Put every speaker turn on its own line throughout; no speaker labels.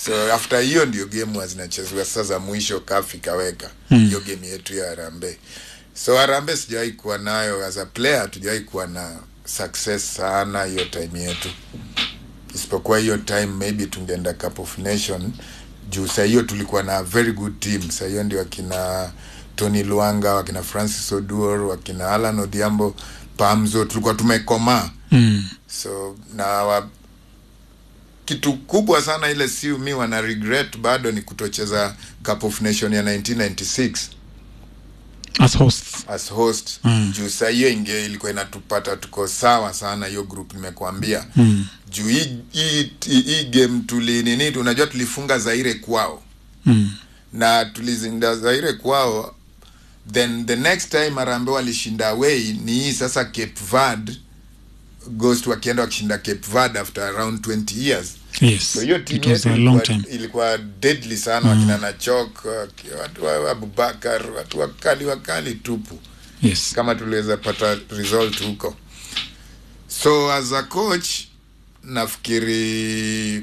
so after hiyo ndio game huwa zinachezewa sasa za mwisho kaf ikaweka
Mm.
hiyo game yetu ya Harambee so Harambee sijawahi kuwa nayo as a player hatujawahi kuwa na success sana hiyo time yetu isipokuwa hiyo time maybe tungeenda cup of nation juu saa hiyo tulikuwa na very good team saa hiyo ndio wakina tony luanga wakina francis oduor wakina alan odhiambo pamzo tulikuwa tumekomaa
Mm.
so na wa, kitu kubwa sana ile siu mi wana regret bado ni kutocheza cup of nation ya 1996
As hosts.
as host
Mm.
juu saa hiyo inge ilikuwa inatupata tuko sawa sana hiyo group nimekuambia
Mm.
juu hii hii- hii hii game tuli nini unajua tulifunga zaire kwao
Mm.
na tulizinda zaire kwao then the next time Harambee walishinda away ni hii sasa Cape Verde Ghost wakienda wakishinda Cape Verde after around 20 years
Yes.
so hiyo
It
timu
was
yetu
a long
ilikuwa,
time.
ilikuwa deadly sana wakina Nachok waki- watu wa Abubakar watu wakali wakali tupu
Yes.
kama tuliweza pata result huko so as a coach nafikiri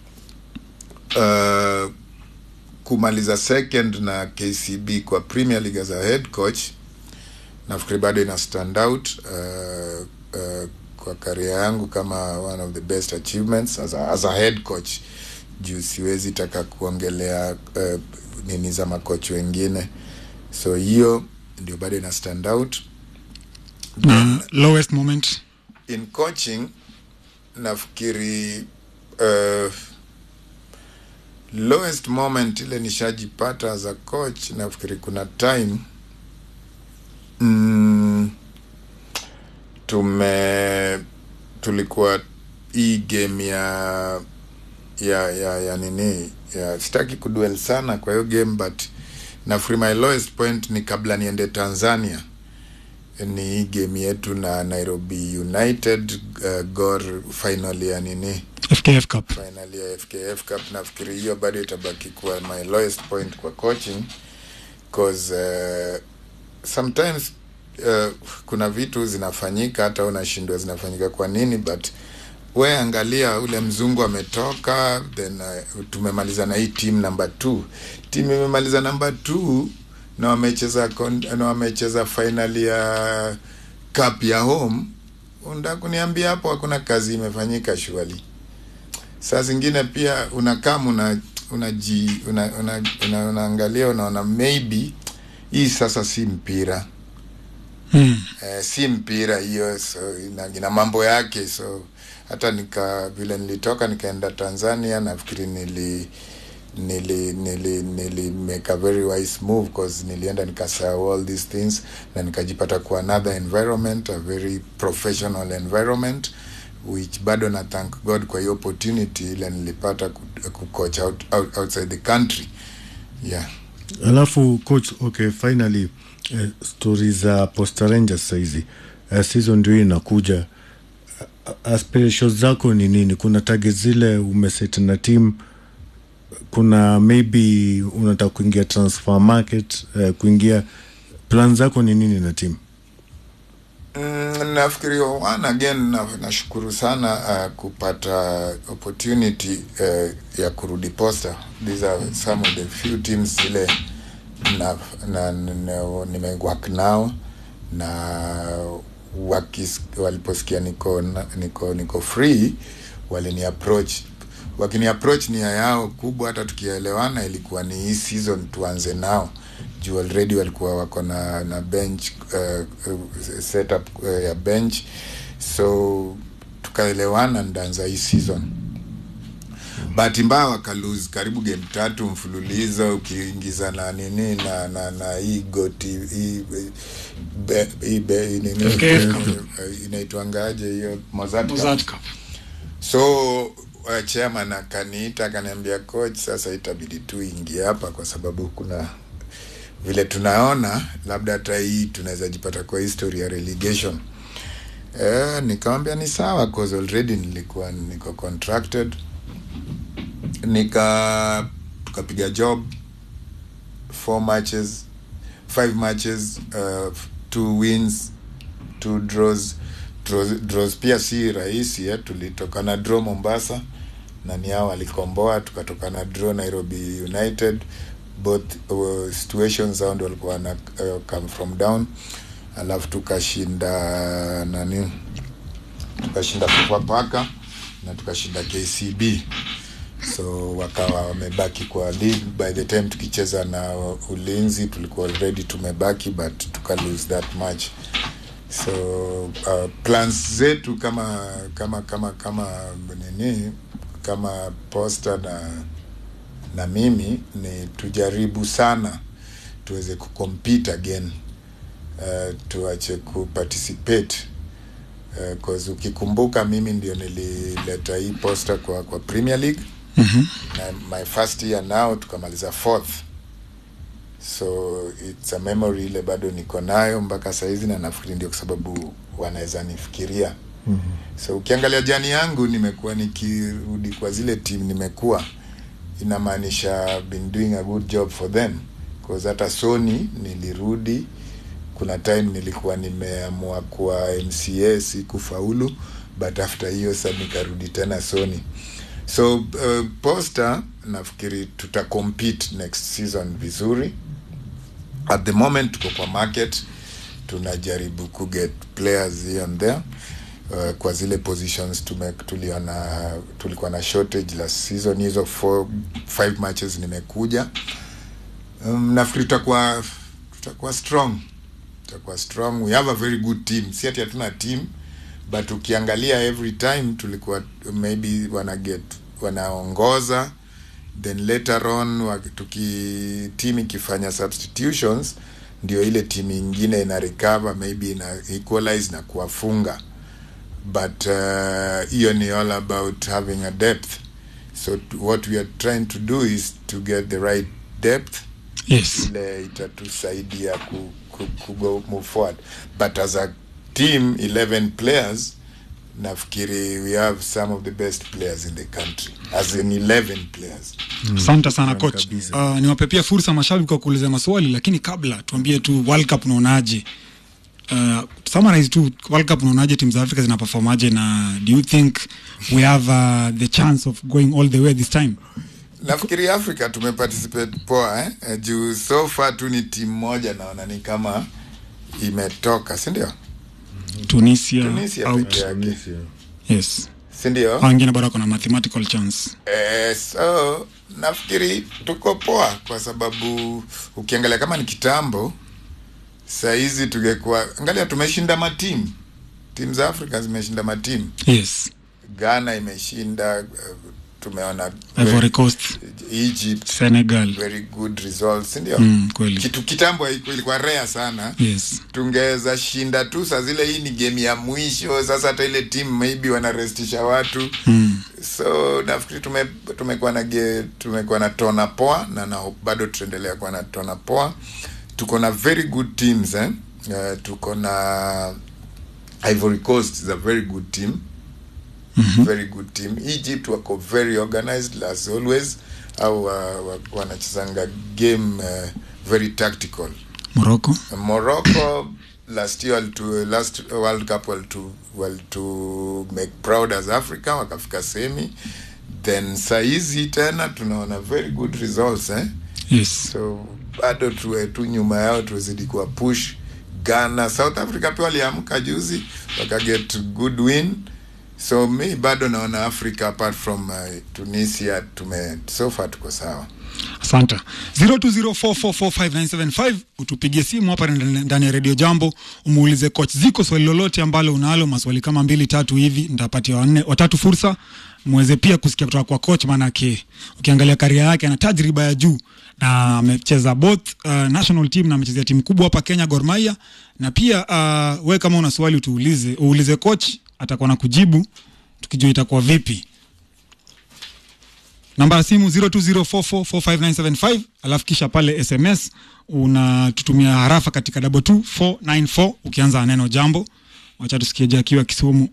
uh, kumaliza second na kcb kwa premier league as a head coach nafikiri bado ina stand out uh, uh, kwa karia yangu kama one of the best achievements as a, as a head coach juu siwezi taka kuongelea uh, nini za makoch wengine so hiyo ndio bado ina stand out
Na lowest moment.
in coaching nafikiri uh, lowest moment ile nishajipata as a coach nafikiri kuna time mm, tume tulikuwa hii game ya ya ya ya nini ya sitaki kuduel sana kwa hiyo game but nafikiri my lowest point ni kabla niende tanzania ni hii game yetu na nairobi united uh, gor final ya nini
FKF Cup.
final ya fkf cup nafikiri hiyo bado itabaki kuwa my lowest point kwa coaching cause uh, sometimes uh, kuna vitu zinafanyika hata unashindwa zinafanyika kwa nini but we angalia ule mzungu ametoka then uh, tumemaliza na hii team number two team imemaliza number two na wamecheza kon- na wamecheza final ya cup ya home unataka kuniambia hapo hakuna kazi imefanyika shuali saa zingine pia unakaa una unaji una, una, una, unaangalia unaona maybe hii sasa si mpira
Mm.
eh, si mpira hiyo so ina, ina mambo yake so hata nika vile nilitoka nikaenda tanzania nafikiri nili nili nili nili make a very wise move cause nilienda nikasahau all these things na nikajipata kwa another environment a very professional environment which bado na thank god kwa hiyo opportunity ile nilipata ku- kucoach out, out, outside the country yeah
alafu coach okay finally eh, stori za posta rangers saizi eh, season ndio hii inakuja A- aspirations zako ni nini kuna target zile umeset na team kuna maybe unataka kuingia transfer market eh, kuingia plan zako ni nini na team
Mm, nafikiri one again na, nashukuru sana uh, kupata opportunity uh, ya kurudi posta these are some of the few teams zile na, na, na, nimework nao na wakis, waliposikia niko, na- niko niko free walini approach wakini approach nia yao kubwa hata tukielewana ilikuwa ni hii season tuanze nao juu already walikuwa wako na na bench uh, uh, setup uh, ya bench so tukaelewana ndaanza hii season bahati mbaya wakalose karibu game tatu mfululizo ukiingiza na nini na na na hii goti hii be- hii be- hii nini
FKF Cup.
eh, inaitwangaje hiyo Mozart Cup
Mozart Cup.
so uh, chairman akaniita akaniambia coach sasa itabidi tu ingie hapa kwa sababu kuna vile tunaona labda hata hii tunaweza jipata kwa history ya relegation eh, nikamwambia ni sawa cause already nilikuwa niko contracted nika tukapiga job four matches five matches uh, two wins two draws draws, draws pia si rahisi eh. tulitoka na draw mombasa na ni hao walikomboa tukatoka na draw Nairobi United both uh, situations hao ndio walikuwa wana uh, come from down alafu tukashinda nani tukashinda Sofapaka na tukashinda KCB so wakawa wamebaki kwa league by the time tukicheza na ulinzi tulikuwa already tumebaki but tuka lose that match so uh, plans zetu kama kama kama kama nini kama posta na na mimi ni tujaribu sana tuweze kucompete again uh, tuache kuparticipate uh, cause ukikumbuka mimi ndio nilileta hii posta kwa kwa Premier League
Mhm.
na my first year now tukamaliza fourth so it's a memory ile bado niko nayo mpaka sahizi na nafikiri ndio kwa sababu wanaweza nifikiria mm-hmm. so ukiangalia jani yangu nimekuwa nikirudi kwa zile team nimekuwa inamaanisha been doing a good job for them cause hata Sony nilirudi kuna time nilikuwa nimeamua kuwa MCA sikufaulu but after hiyo sa nikarudi tena Sony so uh, Posta nafikiri tuta compete next season vizuri at the moment tuko kwa market tunajaribu kuget players here and there uh, kwa zile positions tume, tuliona tulikuwa na shortage last season hizo four, five matches nimekuja um, nafikiri tutakuwa tutakuwa strong tutakuwa strong we have a very good team si ati hatuna team but ukiangalia every time tulikuwa maybe wana get wanaongoza then later on wa- tuki team ikifanya substitutions ndio ile timu ingine ina recover maybe ina equalize na kuwafunga but uh, hiyo ni all about having a depth so t- what we are trying to do is to get the right depth
Yes.
ile itatusaidia ku, ku, ku go move forward but as a team 11 players nafikiri we have some of the best players in the country as in 11 players
Asante sana
Naam,
coach.
kabisa.
Uh, niwape pia fursa mashabiki kwa kuuliza maswali, lakini kabla tuambie tu World Cup unaonaje? Uh, summarize tu World Cup unaonaje, timu za Afrika zina performaje na do you think we have uh, the chance of going all the way this time?
nafikiri africa tumeparticipate poa eh? Eh, juu so far tu ni timu moja naona ni kama imetoka sindio
Tunisia,
Tunisia
out.
peke yake
Tunisia.
Yes.
sindio
Hao wengine bado kuna mathematical chance.
Eh, so nafikiri tuko poa kwa sababu ukiangalia kama ni kitambo sahizi tungekuwa angalia tumeshinda matimu timu za afrika zimeshinda matimu
Yes.
ghana imeshinda uh, tumeona
Ivory Coast,
egypt
Senegal.
very good results sindio
Mm, kweli.
kitu kitambo haiku- ilikuwa rea sana
Yes.
tungeweza shinda tu saa zile hii ni game ya mwisho sasa hata ile timu maybe wanarestisha watu
Mm.
so nafikiri tume, tumekuwa na ge, tumekuwa na tona poa na, na hope bado tutaendelea kuwa na tona poa tuko na very good teams eh? uh, tuko na Ivory Coast is a very good team mm-hmm. very good team Egypt wako very organized as always au uh, wa- wanachezanga game uh, very tactical
Morocco.
Morocco last year walitu, last World Cup walitu, walitu make proud as Africa wakafika semi then saizi tena tunaona very good results eh?
Yes.
so bado tuwe tu nyuma yao tuwezidi kuwa push Ghana South Africa pia waliamka juzi wakaget good win so mi bado naona Africa apart from uh, Tunisia tume so far tuko sawa
Asante. 0204445975 utupigie simu hapa ndani ndani ya Radio Jambo umuulize coach Ziko swali lolote ambalo unalo, maswali kama mbili tatu hivi, nitapatia wanne watatu fursa muweze pia kusikia kutoka kwa coach, maanake ukiangalia karia yake ana tajriba ya juu na amecheza both uh, national team na amechezea timu kubwa hapa Kenya Gor Mahia, na pia uh, we kama una swali utuulize, uulize coach, atakuwa na kujibu tukijua itakuwa vipi namba ya simu 0204445975 alafu kisha pale sms unatutumia harafa katika double 2494 ukianza na neno jambo wacha tusikie jakiwa kisumu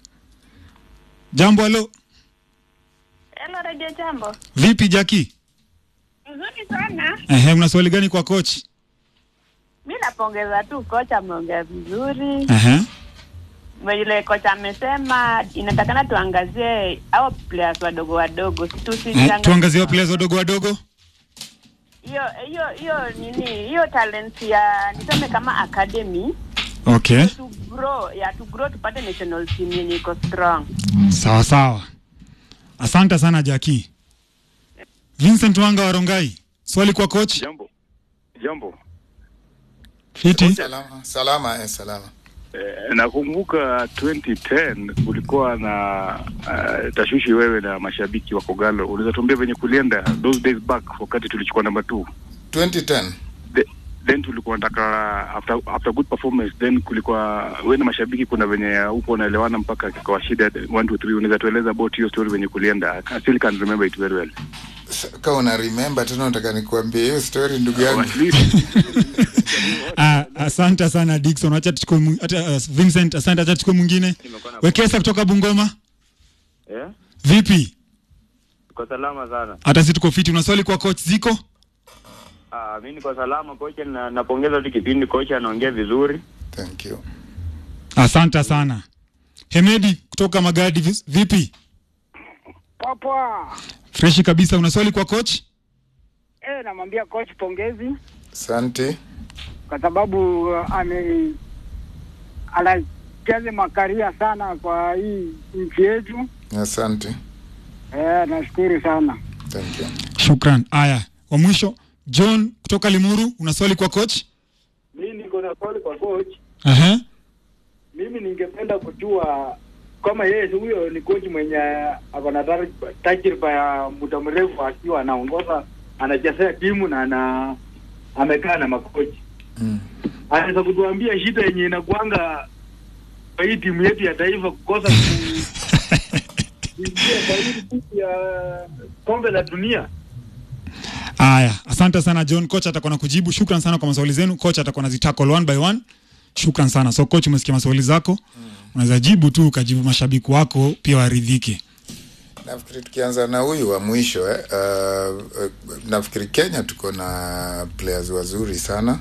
jambo halo
Hello, Radio Jambo.
vipi jaki
Nzuri sana.
ehe una swali gani kwa coach
Mi napongeza tu kocha, ameongea vizuri.
ehe
vile kocha amesema inatakana tuangazie au players wadogo wadogo
Eh,
tusijiangalie-
tuangazie wa players wadogo wadogo
hiyo hiyo hiyo nini hiyo talent ya niseme kama academy
okay
to grow ya to grow tupate national team yenye iko strong
sawa sawa asante sana jaki vincent wanga warongai swali kwa coach
Jambo, jambo.
fiti
salama salama eh, salama
Eh, nakumbuka 2010 kulikuwa na uh, tashwishi wewe na mashabiki wa Kogalo. Unaweza tuambia venye kulienda those days back wakati tulichukua namba 2
2010
The, then tulikuwa nataka after after good performance then kulikuwa wewe na mashabiki kuna venye huko unaelewana mpaka kwa shida 1 2 3 unaweza tueleza about hiyo story venye kulienda I still can remember it very well
S- kama una remember tena unataka nikuambie hiyo story ndugu yangu
at least
Ah, asante sana Dickson. Acha tuchukue mwi- hata uh, Vincent, asante acha tuchukue mwingine. Wekesa kutoka Bungoma.
Yeah,
Vipi?
uko salama sana.
Hata sisi tuko fiti. Una swali kwa coach Ziko?
Ah, mimi niko salama kocha, na napongeza tu kipindi, kocha anaongea vizuri.
thank you
Asante sana. Hemedi kutoka Magadi vis- vipi?
Papa,
Freshi kabisa. Una swali kwa coach?
eh, namwambia coach pongezi
asante
kwa sababu uh, ame anajaza makaria sana kwa hii nchi yetu.
asante
Eh, nashukuru sana.
thank you
Shukran. Aya, wa mwisho John kutoka Limuru, una swali kwa coach?
Mimi niko na swali kwa coach.
Aha.
Mimi ningependa kujua kama yeye huyo ni coach mwenye ako na tar- tajriba ya muda mrefu akiwa anaongoza anachezea timu na ana amekaa na makochi
mm.
anaweza kutuambia shida yenye inakuanga kwa hii timu yetu ya taifa kukosa ku- kuingia kwa hii timu ya kombe la dunia.
Aya, asante sana John. Coach atakuwa na kujibu. Shukran sana kwa maswali zenu. Coach atakuwa nazitackle one by one. Shukran sana. So coach, umesikia maswali zako, unaweza jibu tu ukajibu mashabiki wako pia waridhike.
nafikiri tukianza na huyu wa mwisho eh, uh, uh, nafikiri kenya tuko na players wazuri sana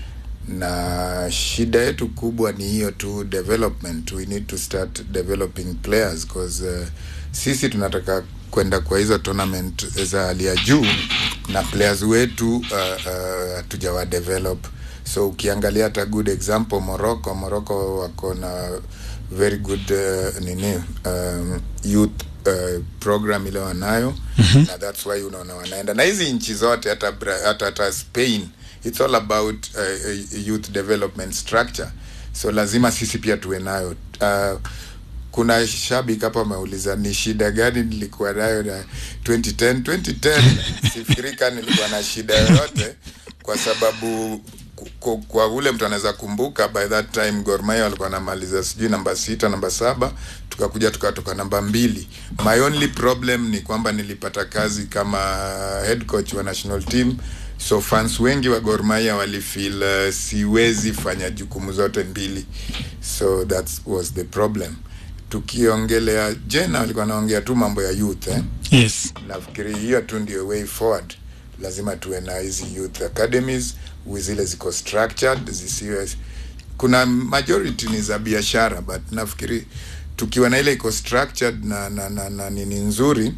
na shida yetu kubwa ni hiyo tu development we need to start developing players cause uh, sisi tunataka kwenda kwa hizo tournament za hali ya juu na players wetu hatujawa uh, uh, develop so ukiangalia hata good example morocco morocco wako na very good uh, nini um, youth uh, program ile wanayo mm-hmm. na that's why unaona wanaenda na hizi nchi zote hata Bra- hata hata spain it's all about uh, youth development structure so lazima sisi pia tuwe nayo uh, kuna shabiki hapa ameuliza ni shida gani nilikuwa nayo na 2010 2010 sifikirika nilikuwa na shida yoyote kwa sababu ku- ku- kwa ule mtu anaweza kumbuka by that time Gor Mahia walikuwa wanamaliza sijui namba sita namba saba tukakuja tukatoka namba mbili my only problem ni kwamba nilipata kazi kama head coach wa national team so fans wengi wa Gor Mahia walifeel uh, siwezi fanya jukumu zote mbili so that was the problem tukiongelea jena walikuwa naongea tu mambo ya youth eh?
Yes.
nafikiri hiyo tu ndio way forward lazima tuwe na hizi youth academies wi- zile ziko structured zisiwe kuna majority ni za biashara but nafikiri tukiwa na ile iko structured na, na, na, na nini nzuri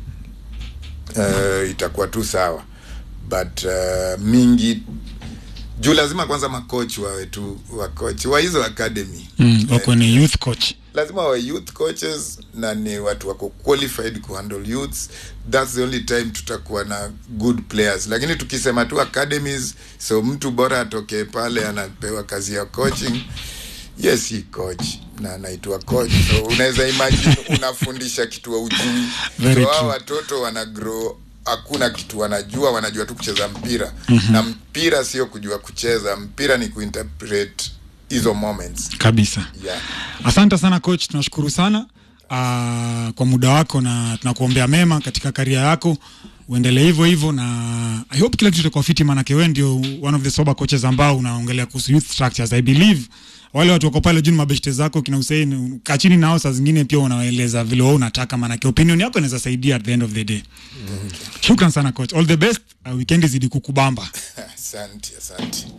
uh, itakuwa tu sawa but uh, mingi juu lazima kwanza makoch wawe tu wakoch wa hizo academy
Mm, wako ni youth coach.
lazima wa youth coaches na ni watu wako qualified kuhandle youths that's the only time tutakuwa na good players lakini tukisema tu academies so mtu bora atokee pale anapewa kazi ya coaching yes si coach na anaitwa coach so unaweza imagine unafundisha kitu ujui
Very
so hao
true.
watoto wana grow hakuna kitu wanajua wanajua tu kucheza mpira mm-hmm. na mpira sio kujua kucheza mpira ni kuinterpret hizo moments
Kabisa.
yeah.
Asante sana coach, tunashukuru sana uh, kwa muda wako na tunakuombea mema katika karia yako, uendelee hivyo hivyo, na I hope kila kitu itakuwa fiti, maanake wewe ndio one of the sober coaches ambao unaongelea kuhusu youth structures. I believe wale watu wako pale juu ni mabeshte zako kina Hussein, kaa chini nao saa zingine pia unawaeleza vile wewe unataka, maanake opinion yako inaweza saidia at the end of the day. Shukran sana coach, all the best. Uh, weekend izidi kukubamba.
asante asante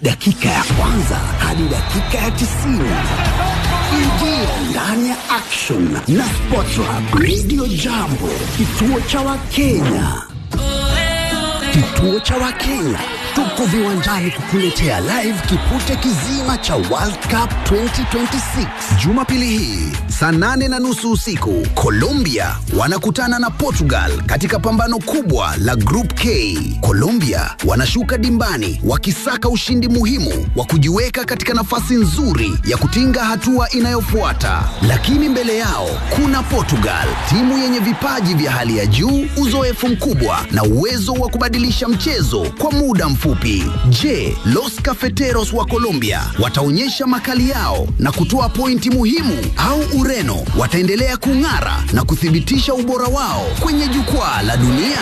dakika ya kwanza hadi dakika ya tisini. Ingia ndani ya action na Sportrap Radio Jambo, kituo cha Wakenya. Kituo cha Wakenya tuko viwanjani kukuletea live kipute kizima cha World Cup 2026 Jumapili hii saa nane na nusu usiku. Colombia wanakutana na Portugal katika pambano kubwa la Group K. Colombia wanashuka dimbani wakisaka ushindi muhimu wa kujiweka katika nafasi nzuri ya kutinga hatua inayofuata, lakini mbele yao kuna Portugal, timu yenye vipaji vya hali ya juu, uzoefu mkubwa na uwezo wa kubadilisha mchezo kwa muda mfupi. Je, Los Cafeteros wa Colombia wataonyesha makali yao na kutoa pointi muhimu au Ureno wataendelea kung'ara na kuthibitisha ubora wao kwenye jukwaa la dunia?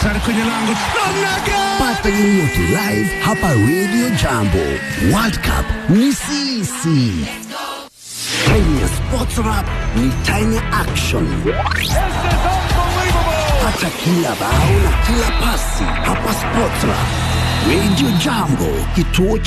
Pata yoyote live hapa Radio Jambo. World Cup ni sisi. Kenya Sports Rap ni time ya action. Pata kila bao na kila pasi hapa Sports Rap. Radio Jambo, kituo